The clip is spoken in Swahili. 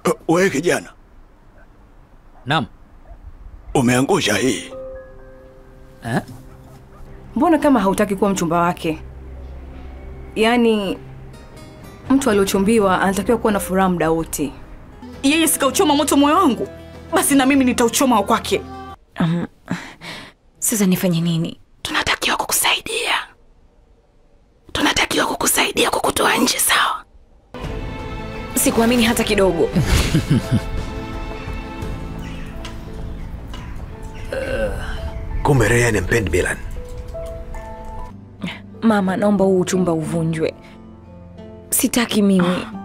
Wewe kijana, Naam. umeangusha hii. Eh? Mbona kama hautaki kuwa mchumba wake? Yaani mtu aliochumbiwa anatakiwa kuwa na furaha muda wote. Yeye sikauchoma moto moyo wangu, basi na mimi nitauchoma wa kwake. Um, sasa nifanye nini? Tunatakiwa kukusaidia, tunatakiwa kukusaidia kukutoa nje, sawa? Sikuamini hata kidogo. Kumbe Ryan ampendi Milan. Mama, naomba huu uchumba uvunjwe. Sitaki mimi.